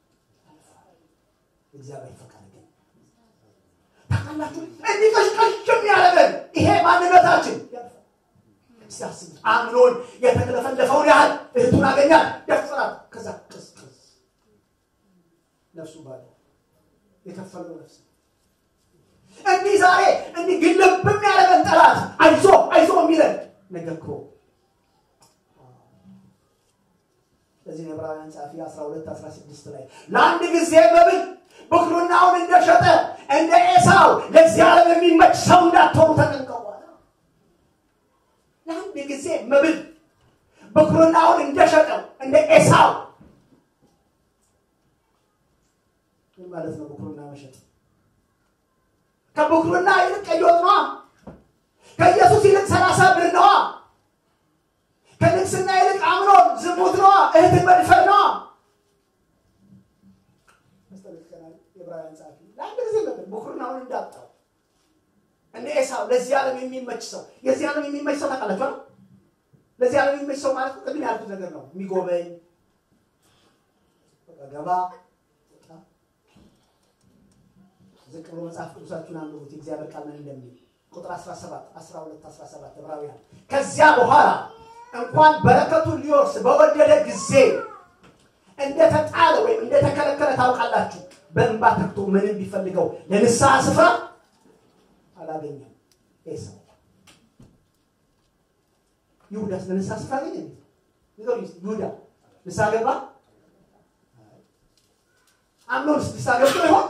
እግዚአብሔር ፈቃድ ግን ታውቃላችሁ፣ እንዲህ ቀሽቀሽም ያለንን ይሄ ማንነታችን ሲያስቡት አምኖን የተለፈለፈውን ያህል እህቱን አገኛት፣ ደፈራት። ከዛ ቅስቅስ ነፍሱ ባለ የከፈለው ነፍስ እንዲህ ዛሬ እንዲህ ግልብም ያለንን ጠላት አይዞ አይዞ የሚለን ነገር እኮ ለዚህ ነው ዕብራውያን ጸሐፊ 12 16 ላይ ለአንድ ጊዜ መብል ብኩርናውን እንደሸጠ እንደ ኤሳው ለዚህ ዓለም የሚመች ሰው እንዳትሆኑ ተጠንቀቁ አለ። ለአንድ ጊዜ መብል ብኩርናውን እንደሸጠው እንደ ኤሳው ምን ማለት ነው? ብኩርና መሸጥ ከብኩርና ይልቅ ቀይ ወጥ ነዋ። ከኢየሱስ ይልቅ ሰላሳ ብር ነዋ። ከንግስና ይልቅ አምኖን ዝሙት ነዋ። እህትን መድፈር ነዋ። የዕብራውያን ጸሐፊ ለአንድ ጊዜ ነበር ብኩርናውን እንዳጣው እንደ ኤሳው ለዚህ ዓለም የሚመች ሰው የዚህ ዓለም የሚመች ሰው ታውቃላችኋል። ለዚህ ዓለም የሚመች ሰው ማለት ቅድም ያልኩት ነገር ነው። የሚጎበኝ ገባ ዝቅ ብሎ መጽሐፍ ቅዱሳችሁን አንብቡት። የእግዚአብሔር ቃል ምን እንደሚል ቁጥር 17 12 17 ዕብራውያን ከዚያ በኋላ እንኳን በረከቱን ሊወርስ በወደደ ጊዜ እንደተጣለ ወይም እንደተከለከለ ታውቃላችሁ። በእንባ ተክቶ ምንም ቢፈልገው ለንስሐ ስፍራ አላገኘም። ኤሳው ይሁዳስ ለንስሐ ስፍራ አገኘ? ይሁዳ ንስሐ ገባ? አምኖንስ ንስሐ ገብቶ ይሆን?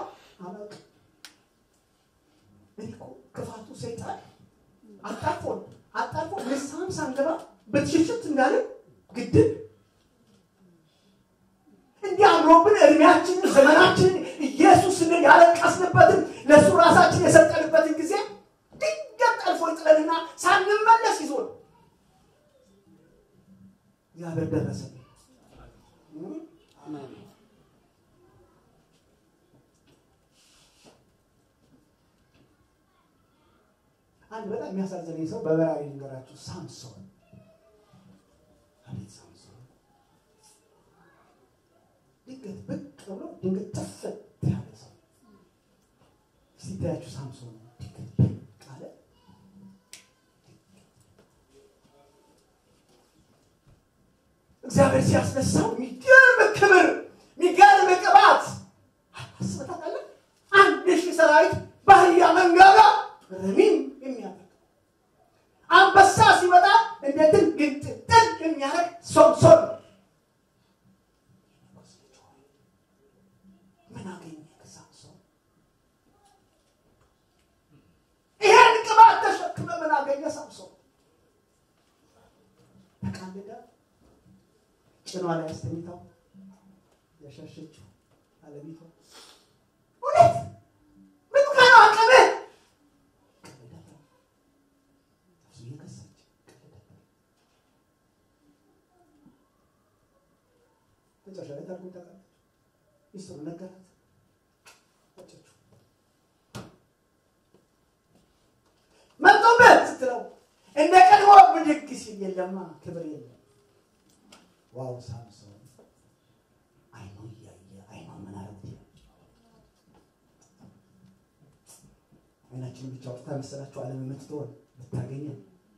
ክፋቱ ሰይጣን አጣፎን አጣፎ ንስሐም ሳንገባ በትሽሽት እንዳለ ግድብ እንዲህ አምሮብን እድሜያችንን ዘመናችንን ኢየሱስን ያለቀስንበትን ለእሱ ራሳችን የሰጠንበትን ጊዜ ድንገት ጠልፎ ይጥለንና ሳንመለስ ይዞን እግዚአብሔር ደረሰ። አንድ በጣም የሚያሳዝነኝ ሰው በበራሪ ልንገራችሁ፣ ሳምሶን አቤት ሳምሶን እግዚአብሔር ሲያስነሳው የሚገርም ክብር የሚገርም ቅባት አስበህ ታውቃለህ? አንድ ሺህ ሰራዊት በአህያ መንጋጋ ረሚም የሚያደርግ አንበሳ ሲመጣ እንደ ድል ግንጥጥል የሚያደርግ ሶምሶን ምን አገኘ ከሳምሶን? ይሄን ቅባት ተሸክመ ምን አገኘ ሳምሶን? ተቃልዳ ጭኗ ላይ አስተኝታው ያሻሸችው አለሚቷ እውነት ምን ከነው አቅምህ እየከሳች መጨረሻ ላይ ታርጉን ታውቃለች። ሚስጥሩ ነገራት፣ ወጨችው። መጡበት ስትለው እንደ ቀድሞ ብድግ ሲል የለማ ክብር የለም። ዋው ሳምሶን አይኑ እያየ አይኑ ምን አረጉት? አይናችንን ብቻ ወጥታ መሰላችሁ ዓለም የምትትሆን ብታገኘን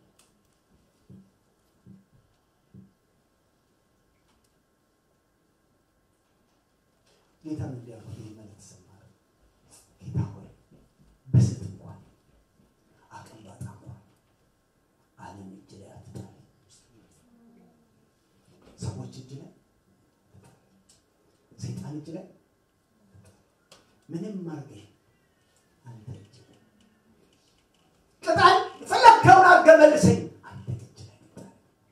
ጌታ ምን ሊያልኩ ይህ መልእክት ሰማረ። ጌታ ሆይ በስት እንኳን አቅም ባጣ እንኳን ዓለም እጅ ላይ አትጣል። ሰዎች እጅ ላይ ሰይጣን እጅ ላይ ምንም አድርገህ አንተ እጅ ላይ ቅጣኝ፣ የፈለግከውን አድርገህ መልሰኝ፣ አንተ እጅ ላይ ቅጣኝ።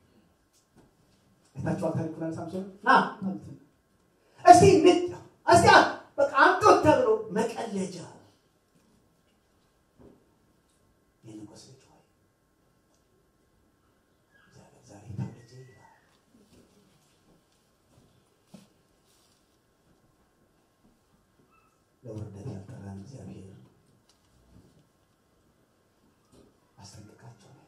አይታችኋል ታሪኩን ሳምሶን ና ማለት ነው። እስቲ ንጥ እስቲ በቃ አምጦት ተብሎ መቀለጃ የንጉሥ ልጅ ሆይ እግዚአብሔር ዛሬ ተወልጄ ይላል። ለውርደት ያልጠራን እግዚአብሔር አስጠንቅቃቸው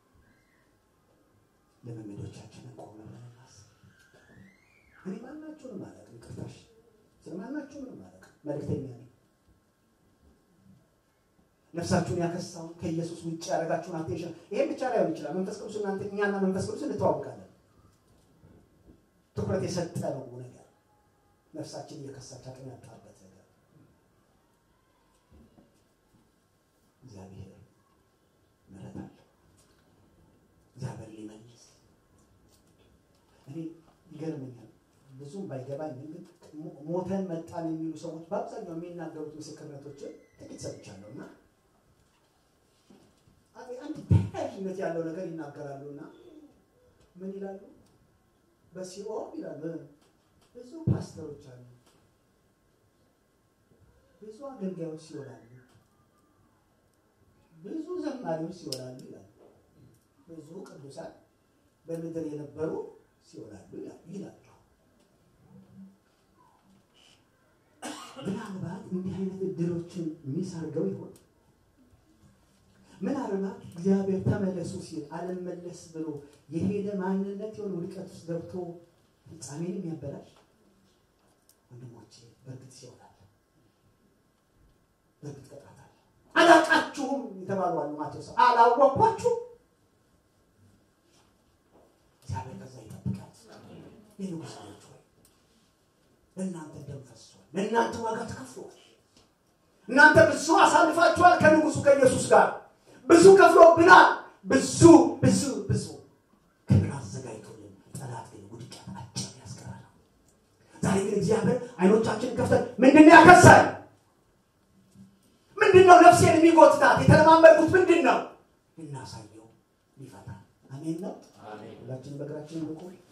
ልምምዶቻችንን ቆም ብለን እናስብ። እኔ ማናችሁንም አላውቅም፣ ቅርታሽ ስለማናችሁንም አላውቅም። መልእክተኛ ነኝ። ነፍሳችሁን ያከሳውን ከኢየሱስ ውጭ ያደረጋችሁን አቴንሽን ይሄን ብቻ ላይሆን ይችላል። መንፈስ ቅዱስ እናንተ እኛና መንፈስ ቅዱስ እንተዋወቃለን። ትኩረት የሰጠነው ነገር ነፍሳችን እየከሳች አቅም ያጣበት ነገር እግዚአብሔር ምሕረት አለው። እግዚአብሔር ሊመልስ እኔ ይገርመኛል። ብዙም ባይገባኝ ግን ሞተን መጣን የሚሉ ሰዎች በአብዛኛው የሚናገሩት ምስክርነቶችን ጥቂት ሰምቻለሁ እና አንድ ተያያዥነት ያለው ነገር ይናገራሉ እና ምን ይላሉ? በሲኦል ይላሉ ብዙ ፓስተሮች አሉ፣ ብዙ አገልጋዮች ሲሆናሉ፣ ብዙ ዘማሪዎች ሲሆናሉ ይላሉ። ብዙ ቅዱሳን በምድር የነበሩ ሲሆናሉ ይላሉ። ምናልባት እንዲህ አይነት እድሎችን ሚስ አድርገው ይሆን? ምናልባት እግዚአብሔር ተመለሱ ሲል አልመለስ ብሎ የሄደ ማንነት የሆነ ውድቀት ውስጥ ገብቶ ፍጻሜን የሚያበላሽ ወንድሞቼ፣ በእርግጥ ሲሆናል፣ በእርግጥ ቅጣት አለ። አላውቃችሁም የተባሉ አሉ። ማቴዎስ አላወቅኳችሁም። እግዚአብሔር ከዛ ይጠብቃል። የንጉሥ ልጆች ሆይ ለእናንተ ደም ፈሷል፣ ለእናንተ ዋጋ ተከፍሏል። እናንተ ብዙ አሳልፋችኋል ከንጉሱ ከኢየሱስ ጋር ብዙ ከፍሎብናል። ብዙ ብዙ ብዙ ክብር አዘጋጅቶልን፣ ጠላት ግን ውድቀት አጭር ያስቀራል። ዛሬ ግን እግዚአብሔር አይኖቻችንን ከፍተን ምንድን ነው ያከሳል? ምንድን ነው ነፍሴን የሚጎትታት? የተለማመድኩት ምንድን ነው? እናሳየው ሊፈታ አሜን ነው። ሁላችንም በእግራችን እንቁም።